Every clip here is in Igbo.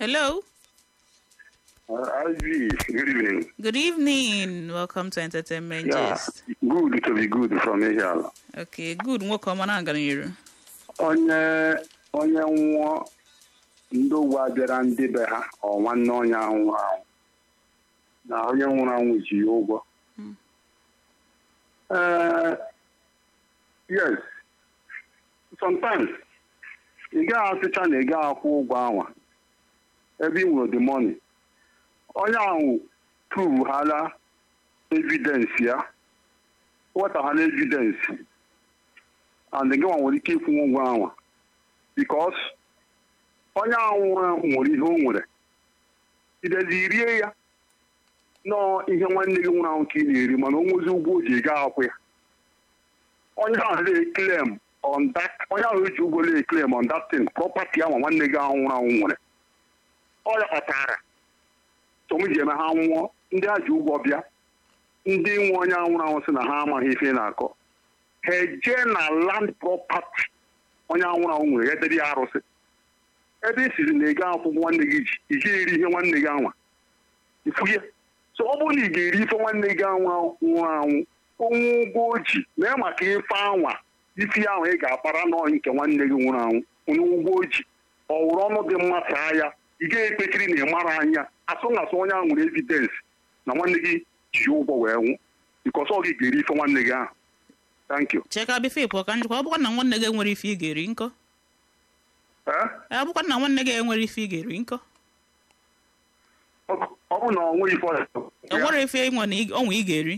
Hello. Uh, Ivy, good evening. Good evening. Welcome to Entertainment Yeah, Gist. good to be good from Ehiala. Okay, good. Nwoke ọma na-aga n'iru. Onye onye nwụọ ndị ụwa bịara ndị be ha ọ nwanne onye ahụ nwụrụ anwụ na onye nwụrụ anwụ ji ya ụgwọ. Eh, yes, sometimes ị gaghị asịcha na ị gaghị akwụ ụgwọ anwa ebe ị nwere the money. Onye ahụ pruvhala evidence ya wetaghala evidence and gị nwa nwere ike ịkwụ ụgwọ anwa because onye ahụ nwụrụ anwụ nwere ihe o nwere idezi rie ya nọọ ihe nwanne gị nwụrụ anwụ ka ị na-eri mana o nwezi ụgwọ o ji gaa akwụ ya onye ahụ na-eklem on that onye ahụ eji ụgwọ na-eklem on that thing property ahụ nwanne gị ahụ nwụrụ anwụ nwere ọ ya kpatara tom ji eme ha nwụọ ndị a ji ụgwọ bịa ndị nwe onye ahụ nwụrụ anwụ sị na ha amaghị ife ị na-akọ ha ejee na land property onye ahụ nwụrụ anwụ nwere ya debe ya arụsị ebe i siri na ego akwụkwọ nwanne gị ji iji eri ihe nwanne gị anwa ifugie so ọ bụrụ na ị ga-eri ife nwanne gị anwa nwụrụ anwụ onwe ụgwọ o ji mee maka ife anwa isi ahụ ị ga-akpara n'ọhị nke nwanne gị nwụrụ anwụ onye ụgwọ o ji ọ wụrụ ọnụ dị mma saa ya ị ga-ekpechiri na ị mara anya asụ na asụ onye ahụ nwere evidence na nwanne gị ji ụgwọ wee nwụ bikọs ọ gị ga-eri ife nwanne gị ahụ thank you Cheka bifo ịpụ ka njikwa ọ bụkwa na nwanne gị enwere ife ị ga-eri nkọ. Eh? Ọ bụkwa na nwanne gị enwere ife ị ga-eri nkọ. ọ ọ bụ na ọ nweghị ife O nwere ife ịnwe na ị- ọnwa ị ga-eri.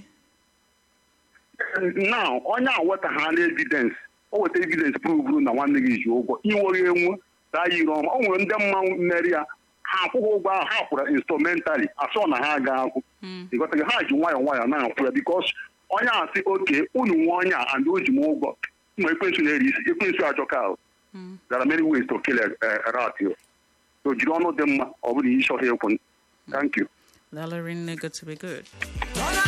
na onye a weta ha na evidence o weta evidence pruvuru na nwanne gị ji ụgwọ inweghị enwu taa yiri ọma o nwere ndị mmanwụ mmeri ya ha akwụghị ụgwọ ahụ ha kwụrụ instrumentally asọ na ha aga akwụ ịghọtaghị ha ji nwayọọ nwayọọ na-akwụ ya bikos onye a sị oke unu nwe onye a and o ji m ụgwọ ma ekwensu na-eri isi ekwensu ajọka ahụ there are many ways to kill a, a rat here. so jiri ọnụ dị mma ọ bụrụ na ị chọghị ekwu thank you Valerie nne good to be good.